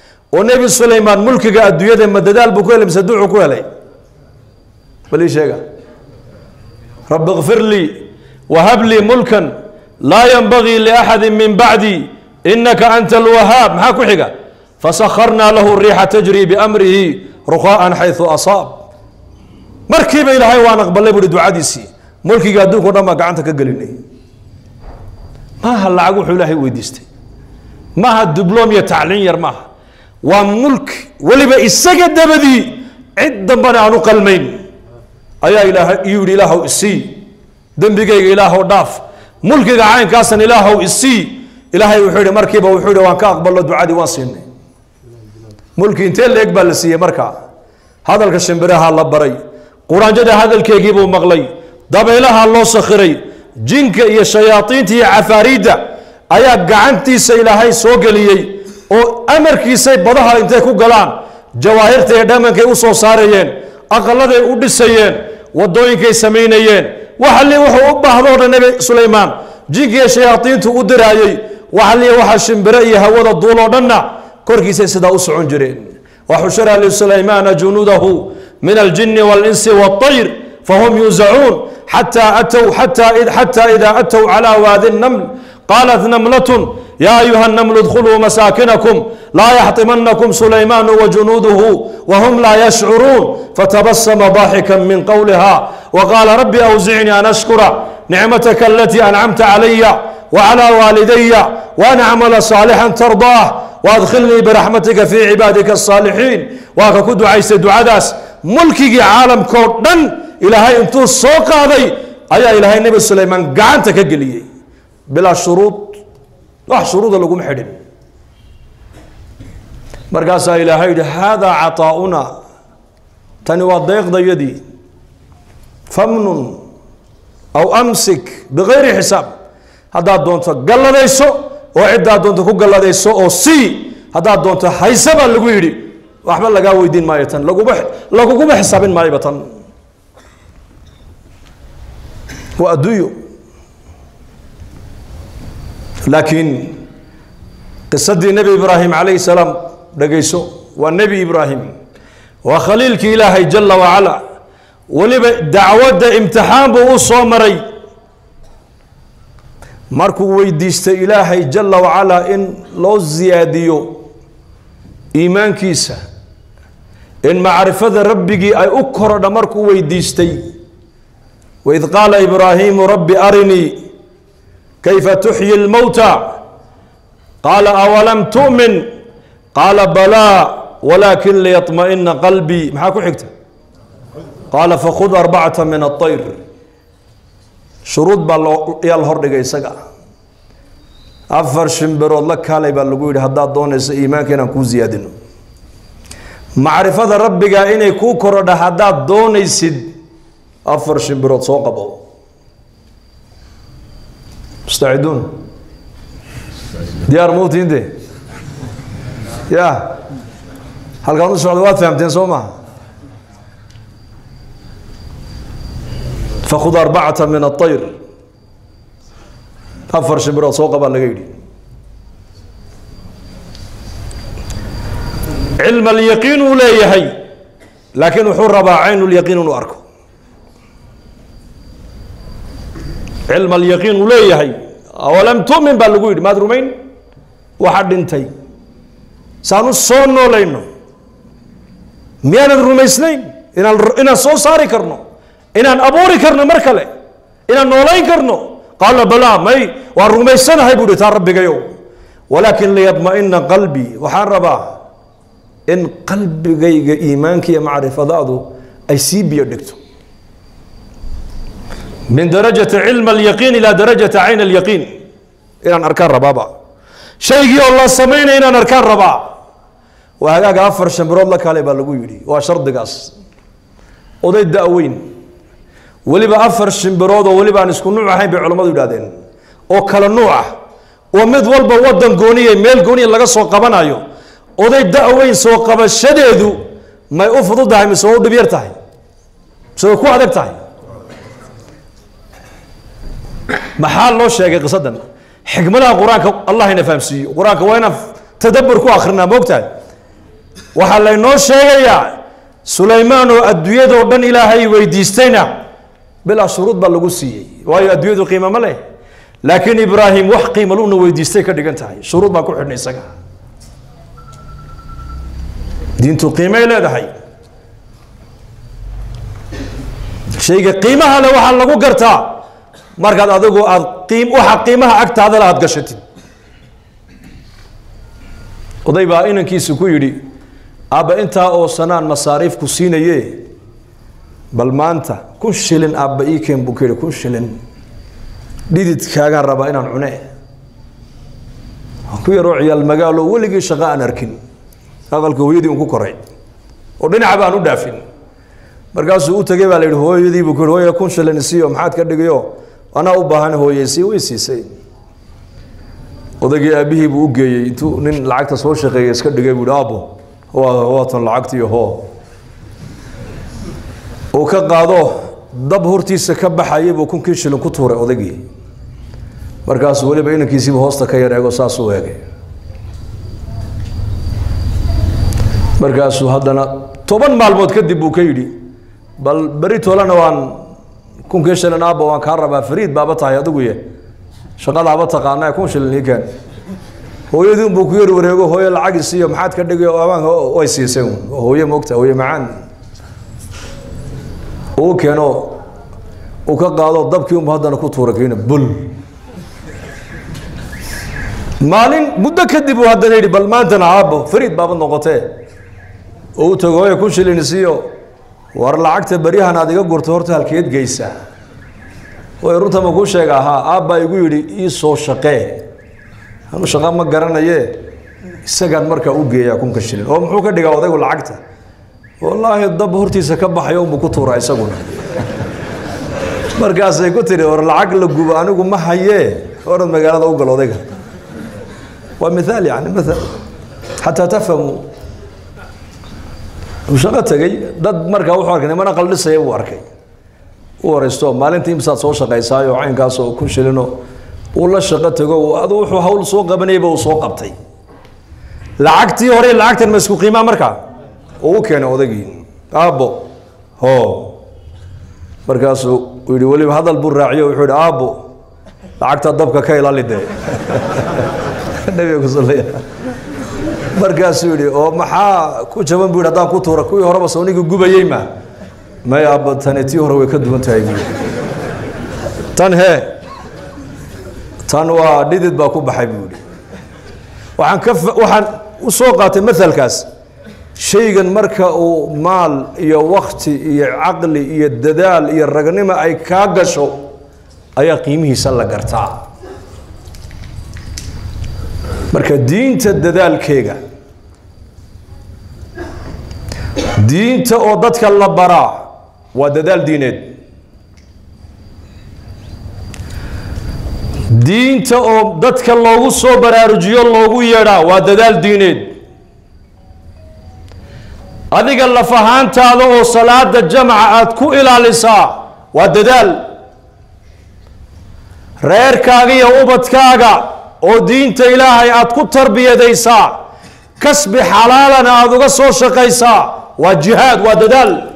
oo nebi sulaymaan mulkiga adduunyada ma dadaal buu ku helay mise duucu ku helay bal ii sheega rabbi kfir lii wahab lii mulkan laa yanbagii liaxadi min bacdi inaka anta alwahaab maxaa ku xiga fasakharnaa lahu riixa tajri biamrihi ruqaa'an xayثu asaab markiiba ilaahay waan aqbalay buuhi ducadiisii mulkiga adduunka o dhan baa gacanta ka gelinay maaha lacag wuxuu ilaahay weydiistay maaha dibloom iyo tacliin yar maaha waa mulki weliba isaga dabadii cid dambana aan u qalmayn ayaa ilaahay iyuu yihi ilaahow isii dembigayga ilaahow dhaaf mulkiga caynkaasan ilaahow isii ilaahay wuxuu yihi markiiba wuxuu yihi waan ka aqbalno ducadii waan siinay mulki intee leeg baa la siiyey markaa hadalka shimbiraha la baray quraanjada hadalkeegii buu maqlay dabaylaha loo sakhiray jinka iyo shayaaiinta iyo cafaariidda ayaa gacantiisa ilaahay soo geliyey oo amarkiisay badaha intay ku galaan jawaahirta iyo dhamankay u soo saarayeen aqaladay u dhisayeen wadooyinkay samaynayeen waxali wuxuu u baahdo o dhan nebi sulaymaan jinka iyo shayaaiintu u diraayey waxali waxa shimbire iyo hawada duuloo dhanna korkiisay sidaa u socon jireen waxushira lisulaymaana junuudahu min aljini walinsi waطayr fahum yuuzacuun xata atw xata ida atw calى waadi الnml qaalat namlaة ya ayuha الnml اdkuluu masaakinakum laa yaxطimanakum sulaymaanu wajunuuduhu whm laa yashcuruun fatabasma ضaaxika min qowliha wqaala rabi awzicnii an ashkura nicmataka alatii ancamta calaya wclى waalidaya waan acmala صaalixا tarضaah waadkhilnii biraxmatika fii cibaadika الصaalixiin waa ka ku ducaystay ducadaas mulkigii caalamkao dhan ilaahay intuu soo qaaday ayaa ilaahay nebi sulaymaan gacanta ka geliyey bilaa shuruud wax shuruuda laguma xidhin markaasaa ilaahay yihi haadaa caطaa'una tani waa deeqdayadii famnun aw amsik bigayri xisaab haddaad doonto galladayso oo ciddaad doonto ku galladayso oo sii haddaad doonto hayse baa lagu yidhi waxba lagaa weydiin maayo tan laguma laguguma xisaabin maayoba tan waa adduunyo laakiin qisadii nebi ibraahim calayhi salaam dhegayso waa nebi ibraahim waa khaliilkii ilaahay jala wacala weliba dacwadda imtixaan buu u soo maray markuu weydiistay ilaahay jala wacalaa in loo siyaadiyo iimaankiisa in macrifada rabbigii ay u korodha markuu weydiistay waid qaala ibraahiimu rabbi arinii kayfa tuxyi lmowta qaala awalam tu'min qaala balaa walaakin liyaطma'ina qalbii maxaa ku xigta qaala fakhud arbacata min aطayr shuruud baa loo yaa la hordhigay isaga afar shimbirood la kaalay baa lagu yidhi haddaad doonayso iimaanka inaan kuu siyaadino macrifada rabbiga inay kuu korodha haddaad doonaysid afar shimbirood soo qabo mustaciduun diyaar mawtiinde ya halkaan u socda waad fahamteen soo maha fakhud arbacata min aطayr afar shimbirood soo qabaa laga yidhi cilm alyaqiin uu leeyahay laakiin wuxuu rabaa cayn lyaqiin inuu arko cilm alyaqiin uu leeyahay awalam tu'min baa lagu yidhi maad rumayn waxa dhintay saanu soo noolayno miyaanan rumaysnayn inaan inaan soo saari karno inaan abuuri karno mar kale inaan noolayn karno qaala balaa may waan rumaysanahay buu hi taa rabbigayow walaakin liyadma'ina qalbii waxaan rabaa in qalbigayga iimaanka iyo macrifadaadu ay sii biyo dhigto min darajati cilm alyaqiin ilaa darajati cayn alyaqiin inaan arkaan rabaaba shaygii oo la samaynaya inaan arkaan rabaa waa hagaaga afar shambirood la kale baa lagu yidhi waa shardigaas oday da-weyn weliba afar shimbirood oo weliba aan isku nuuc ahayn bay culammadu yidhahdeen oo kala nuuc ah oo mid walba wadan gooniya meel gooniya laga soo qabanayo oday da-weyn soo qabashadeedu may u fududahay mise waa u dhib yar tahay mise way ku adag tahay maxaa loo sheegay qisadan xikmadaha qur-aanka allah ina fahamsiiyo qur-aanka waa inaan tadabur ku akrinaa moogtahay waxaa laynoo sheegayaa sulaymaan oo adduunyadoo dhan ilaahay weydiistayna bilaa shuruud baa lagu siiyey waayo adduunyadu qiimo ma leh laakiin ibraahim wax qiimo luna weydiistay ka dhigan tahay shuruud baan ku xidhnay isaga diintu qiimay leedahay shayga qiimaha le waxaa lagu gartaa markaad adigu aad qiim waxa qiimaha agtaada le aada gashatid oday baa inankiisu ku yidhi aabba intaa oo sanaan masaariif ku siinaye bal maanta kun shilin aabba ii keen buu ku yidhi kun shilin dhididkaagaan rabaa inaan cune ku yaroo ciyaal magaalo weligii shaqo aan arkin aqalka hooyadii un ku koray oo dhinaca baan u dhaafin markaasuu u tegey baa la yidhi hooyadii buu ku yidhi hooya kun shilin isiiyo maxaad ka dhigayo anaa u baahan hooyeysii way siisay odaygii aabihii buu u geeyey intuu nin lacagta soo shaqeeya iska dhigay buu yihi aabo waa waatan lacagtii hoo uu ka qaado dab hortiisa ka baxayay buu kunkii shilin ku tuuray odaygii markaasuu weliba inankiisiiba hoosta ka yar eego saasuu eegay markaasuu haddana toban maalmood kadib buu ka yidhi bal beri tolana waan kunkii shilin aabba waan kaa rabaa fariid baaba tahay adigu ye shaqadaaba taqaana kun shilin ii keen hooyadiin buu ku yar wareego hooye lacagi siiyo maxaad ka dhigay amaanka way siisay hooye moogta hooye macaan uu keeno uu ka qaado dabkii unba haddana ku tuura kiina bul maalin muddo kadib uu haddana yidhi bal maantana aabbo fariid baaba noqotee oo u tago hooye kun shilin siiyo war lacagta beryahan aad iga gurto horta halkeed geysaa way runta ma kuu sheega ahaa aabbaa igu yidhi ii soo shaqee anu shaqa ma garanaye isagaan markaa u geeyaa kunka shilin oo muxuu ka dhigaa odaygu lacagta wallaahi dab hortiisa ka baxayo unbuu ku tuuraa isaguna markaasay ku tidhi war lacag la gubo anigu ma hayee orad magaalada u gal odayga waa mithaal yani mathal xataa tafhamuu uu shaqo tegey dad markaa wuxuu arkay nimana qaldhisaya buu arkay u waraysto maalintii imsaad soo shaqaysaayo caynkaasoo kun shilino uu la shaqo tego adu wuxuu hawl soo qabanayba uu soo qabtay lacagtii hore lacagtan ma isku qiimaa markaa uu u keenay odaygii aabbo ho markaasuu uu yihi weliba hadal buu raaciyo wuxuu yihi aabbo lacagta dabka ka ilaali dee nabiga kusalaya markaasuu yihi oo maxaa ku jaban bu yidhi haddaan ku tuura kuwii horeba sawnigii gubayey ma may aabba tani tii hore way ka duwan tahay bu tan hee tan waa dhidid baa ku baxay buu yihi waxaan ka waxaan u soo qaatay maalkaas shaygan marka uu maal iyo wakti iyo caqli iyo dadaal iyo ragnimo ay kaa gasho ayaa qiimihiisa la gartaa marka diinta dadaalkeega diinta oo dadka la baraa waa dadaal diineed diinta oo dadka loogu soo baraarujiyo loogu yeedhaa waa dadaal diineed adiga laf ahaantaada oo salaada jamca aada ku ilaalisaa waa dadaal reerkaaga iyo ubadkaaga oo diinta ilaahay aada ku tarbiyadaysaa kasbi xalaalana aada uga soo shaqaysaa waa jihaad waa dadaal